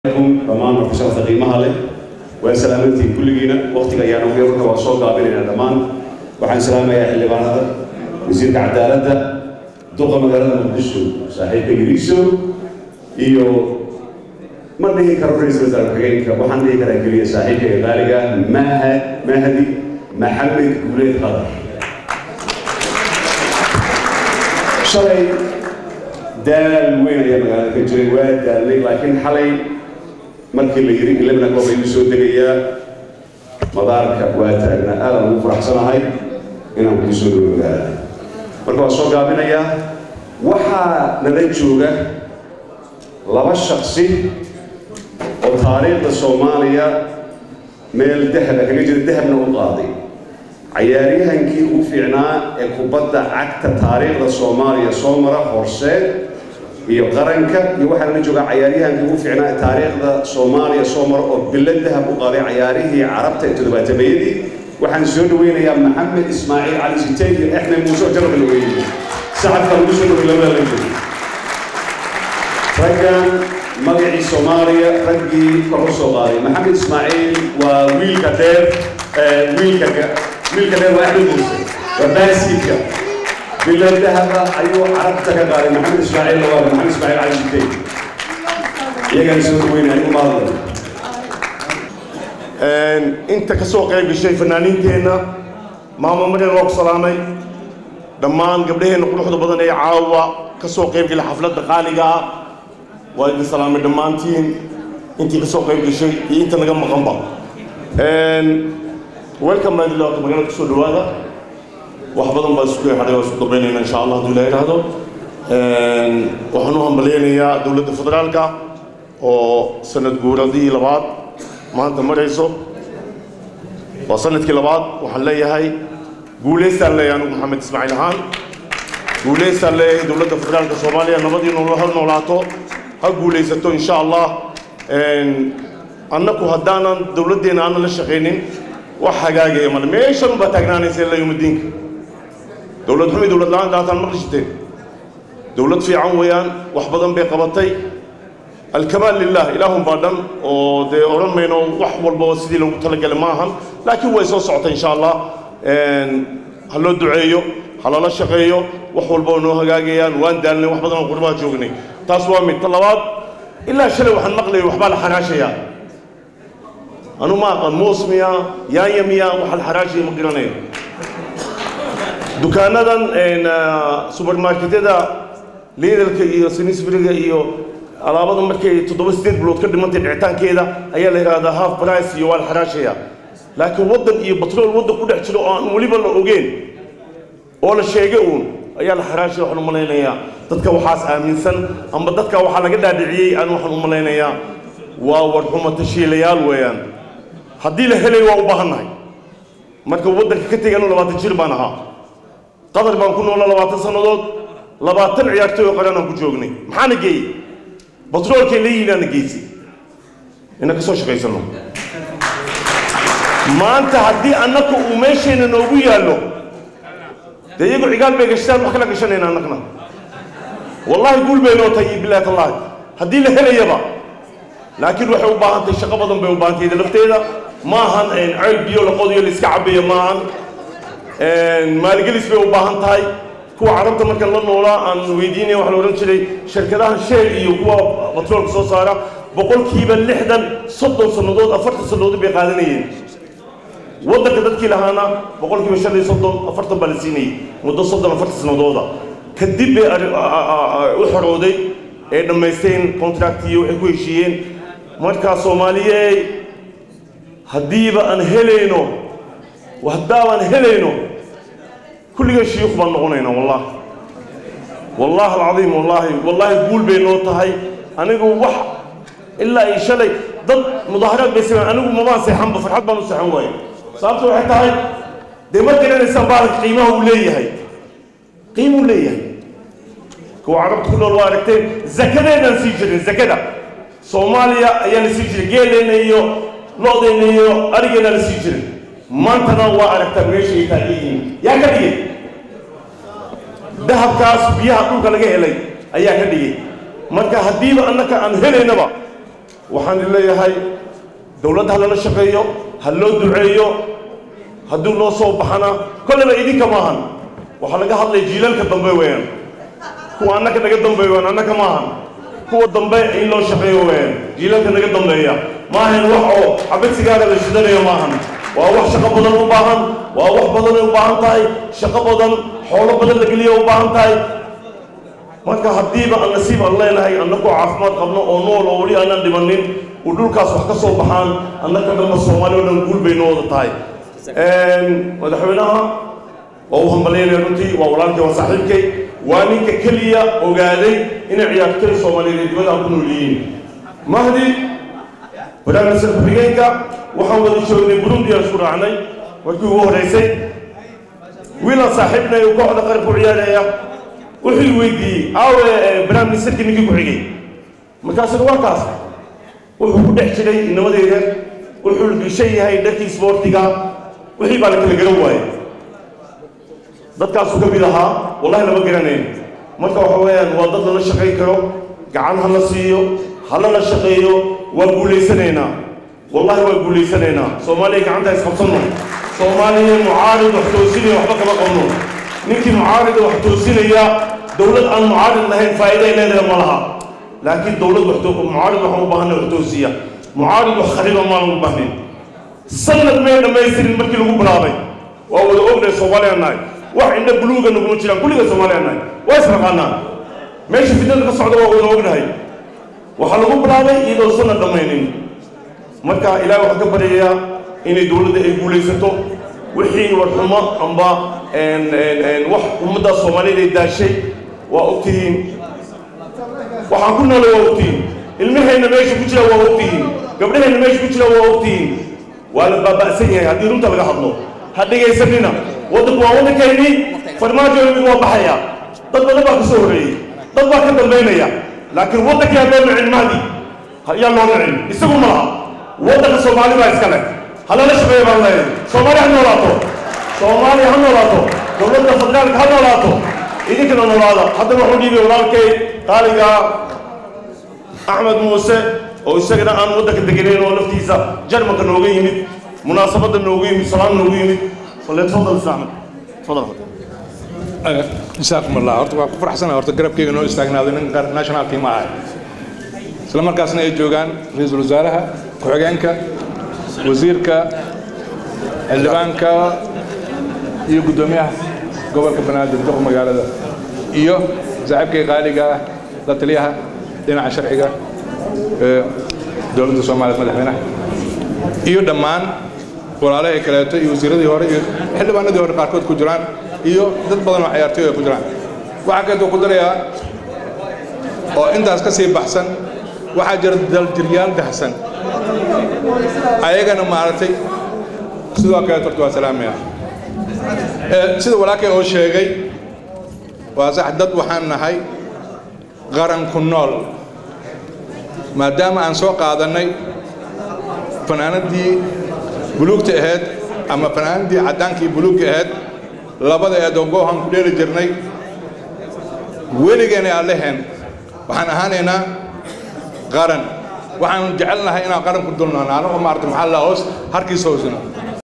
عليكم dhammaan markasharafta qiimaha leh waa salaamantiin kulligiina waqtiga ayaan ugu yarka waa soo gaabinaynaa dhammaan waxaan salaamayaa xildhibaanada wasiirka cadaaladda duqa magaalada muqdisho saaxiibka yiriiso iyo ma dhihi karo ra-iisul wasaare ku-xigeenka waxaan dhihi karaa keliya saaxiibkayga qaaliga mahad mahdi maxamed guuleed qadar shalay daal weyn ayaa magaalada ka jiray waa daalnay laakiin xalay markii la yidhi ilabna koob ayuu soo degayaa madaarka waa taagnaa aadaan ugu faraxsanahay inaan kuu soo dhawo magaalada marka waa soo gaabinayaa waxaa nala jooga laba shaksi oo taariikhda soomaaliya meel dahaba kaga jira dahabna u qaaday cayaaryahankii ugu fiicnaa ee kubadda cagta taariikhda soomaaliya soo mara horseed iyo qaranka iyo waxaa nala joogaa cayaaryahankii ugu fiicnaa ee taariikhda soomaaliya soo mara oo bilo dahab u qaaday cayaarihii carabta ee toddobaatameeyadii waxaan soo dhaweynayaa maxamed ismaaciil cali sitey iyo axmed muuse oo jarabka la weeyey sacabka lagu soo dhawey labada la joogo raggan magacii soomaaliya raggii kor u soo qaaday maxamed ismaaciil waa wiilka dheer wiilka wiilka dheer waa axmed muuse waa baaskiidka bilo dahaba ayuu carabta ka qaaday maxamed ismaaciil lawaada maxamed ismaaciil cali sitey iyagaan soo dhaweynaya u maadla inta ka soo qayb gashay fanaaniinteenna maamo maryan waa ku salaamay dhammaan gabdhaheenna quruxda badan ee caawa ka soo qayb gala xafladda qaaliga ah waa idin salaamay dhammaantiin intii ka soo qayb gashay iyo inta naga maqanba welcome baan idin leeyahay magaalada kusoo dhawaada wax badan baa isku hadhay waa isku dambeynayna insha allah hadduu ilaha yidhaahdo waxaan u hambalyaynayaa dowladda federaalka oo sanad guuradii labaad maanta marayso waa sanadkii labaad waxaan leeyahay guulaystaan leeyahay anigu maxamed ismaaciil ahaan guulaystaan leeyahay dowladda federaalka soomaaliya nabadii nool ha noolaato ha guulaysato insha allah annaku haddaanan dowladdeena aanan la shaqaynin wax hagaagaya male meeshan baa taagnaanaysa ilaa yawmadiinka dowlad xumi dowlad la-aan daataan maqli jirteen dowlad fiican weeyaan wax badan bay qabatay alkamaal lilah ilaahun baa dhan oo dee odhan mayno wax walba sidii loogu talagalay ma ahan laakiin way soo socota insha allah ha loo duceeyo ha lala shaqeeyo wax walba oo noo hagaagayaan waan daalnay wax badan oo qurbaha joognay taas waa mid ta labaad ilaa shalay waxaan maqlayay waxbaa la xanaashayaa anu ma aqaan moos miya yaanya miya waxa la xaraashaya ma garanayo dukaanadan supermarketyada liidalka iyo sinisbriga iyo alaabada markay toddoba sideed bilood ka dhimantay dhicitaankeeda ayaa la yidhaahdaa half price iyo waa la xaraashaya laakiin waddan iyo batrool waddan ku dhex jiro oo aan weliba la ogeen oo la sheegay uun ayaa la xaraashaya waxaan u malaynayaa dadka waxaas aaminsan amba dadka waxaa laga dhaadhiciyey aan waxaan u malaynayaa waa warxuma tashiilayaal weeyaan haddii la helay waa u baahannahay marka waddanka ka tegay anu labaatan jir baan ahaa qatar baan ku noolaa labaatan sannadood labaatan ciyaartooy oo qaran aan ku joognay maxaana geeyey batroolkay leeyihiinaana geysay ina ka soo shaqaysano maanta haddii annaka uu meeshayna noogu yaallo dee iyagu cigaal bay gashtaan wax kala gashanayna annagna wallahi guul bay noo tahay iyo bilahi tallahi haddii la helayaba laakiin waxay u baahan tahay shaqo badan bay u baahan tahay lafteeda ma ahan ceel biyo la qodiyo la iska cabayo ma ahan maalgelis bay u baahan tahay kuwa carabta marka la noolaa aan weydiinaya waxaa la odhan jiray shirkadaha sheel iyo kuwa batroolka soo saara boqolkiiba lixdan soddon sannadood afartan sannadood bay qaadanayeen waddanka dadkii lahaana boqolkiiba shan iyo soddon afartan baa la siinayay muddo soddon afartan sannadooda kadib bay u xorooday ee dhammaysteen contractiyo waxay ku heshiiyeen markaa soomaaliyeey haddiiba aan helayno haddaabaan helayno kulligan shiyuukh baan noqonaynaa wallahi wallahi alcadiim wallaahi wallaahi guul bay noo tahay anigu wax ilaa iyo shalay dad mudaaharaad bay sameyn anigu mabaan seexanba farxad baan u seexan waaye sababta waxay tahay dee ma garanaysaan baalanka qiimaha uu leeyahay qiimuu leeyahay kuwa carabta ku nool waa aragteen zakadeedaan sii jirin zakada soomaaliya ayaa la sii jiray geeleenna iyo lo-deenna iyo arigeenna la sii jiray maantana waa aragtaa meeshay taagan yihiin yaa ka dhigay dahabkaas biyaha dhulka laga helay ayaa ka dhigay marka haddiiba annaka aan helaynaba waxaan leeyahay dowladda ha lala shaqeeyo ha loo duceeyo hadduu noo soo baxana kolleyba idinka maahan waxaa laga hadlaya jiilalka dambe weeyaan kuwa annaka naga dambeeya waan annaka maahan kuwa dambe in loo shaqeeyo weeyaan jiilalka naga dambeeya maahan wax oo xabadsigaaga la shidanayo maahan waa wax shaqo badan u baahan waa wax badanay u baahan tahay shaqo badan xoolo badan la geliya u baahan tahay marka haddiiba aan nasiib aan leenahay annagoo caafimaad qabno oo nool oo weli aanan dhimanin uu dhulkaas wax ka soo baxaan annaka dhanba soomaali oo dhan guul bay noo wada tahay madaxweynaha waa u hambalyaynaya runtii waa walaalkay waa saaxiibkay waa ninka keliya ogaaday inay ciyaartoy soomaaliyeed dibadda ku nool yihiin mahdi barnaamijka ku-xigeenka waxaan wada joognay burundi aan isku raacnay markii ugu horreysay wiilaan saaxiibnay uu kooxda qaranka u ciyaaraya wuxuu weydiiyey aawe barnaamijsarkii ninkii ku xigay markaasuna waa kaas wuxuu ku dhex jiray inamadeyda wuxuu gashan yahay dharkii isboortiga wixii baa la kala garan waayey dadkaasuu ka mid ahaa wallahi lama garanayn marka waxa weeyaan waa dad lala shaqayn karo gacan ha la siiyo ha lala shaqeeyo waa guulaysanaynaa wallahi waa guulaysanaynaa soomaaliya gacanta isqabsanno soomaaliya mucaarid wax toosinaya waxba kama qabno ninkii mucaarida wax toosinaya dowlad aan mucaarid lahayn faa'iida ay leedahay ma laha laakiin dowlad wax mucaarid waxaan u baahanay wax toosiya mucaarid wax khariba maan ugu baahnayn sanad may dhammaystirin markii lagu bilaabay waa wada ognahay soomaaliya nahay wax indha buluuga naguma jiraan kulliga soomaaliya nahay waa israqaanaa meesha fitnada ka socda waa wada ognahay waxaa lagu bilaabay iyadoo sanad dhammaynin marka ilaahay waxaan ka baryayaa inay dowladda ay guulaysato wixii warxumo amba wax ummadda soomaaliyeed ay daashay waa ogtihiin waxaan ku noolay waa ogtihiin ilmahayna meesha ku jira waa ogtihiin gabdhahayna meesha ku jira waa ogtihiin waa la baaba'san yahay haddii runta laga hadlo ha dhegaysanina waddanku waa waddankaynii farmaajo mid waa baxaya dad badan baa ka soo horreeyey dad baa ka dambaynaya laakiin waddankii ha loo nicin mahdi yaa loo nicin isagu ma laha waddanka soomaali baa iska leh ha lala shaqeeya baan leeyahay soomaaliya ha noolaato soomaaliya ha noolaato dowladda federaalka ha noolaato idinkana noolaada haddana waxuu dhiibay walaalkay qaaliga axmed muuse oo isagana aan waddanka deganayn oo laftiisa jarmalka nooga yimid munaasabadda noogu yimid salaan noogu yimid falyatafadal is axmed tafadal جزاكم الله horta waa ku faraxsanahay horta garabkeyga noo istaagnaaday nin national team ahay isla markaasna ay joogaan ra-iisul wasaaraha ku-xigeenka wasiirka xildhibaanka iyo guddoomiyaha gobolka banaadir duq magaalada iyo saaxiibkay qaaliga ah la taliyaha dhinaca sharciga ee dowladda soomaaliya madaxweynaha iyo dhammaan walaalahay kaleeto iyo wasiiradii hore iyo xildhibaanadii hore qaarkood ku jiraan iyo dad badan oo ciyaartooy ay ku jiraan waxaa kaleeto ku darayaa oo intaas ka sii baxsan waxaa jira daljiryaal dahsan ayagana maaragtay sidoo kaleeto horta waa salaamaya sida walaalkay oo sheegay waa sax dad waxaan nahay qaran ku nool maadaama aan soo qaadannay fanaanadii buluugta ahayd ama fanaanadii caddaankii buluugka ahayd labada eedoo goohan ku dheeli jirnay weligeena aan leheen waxaan ahaanaynaa qaran waxaan jecelnahay inaan qaran ku dulnaano anagoo maarata maxaa la hoos harkiisa hoosna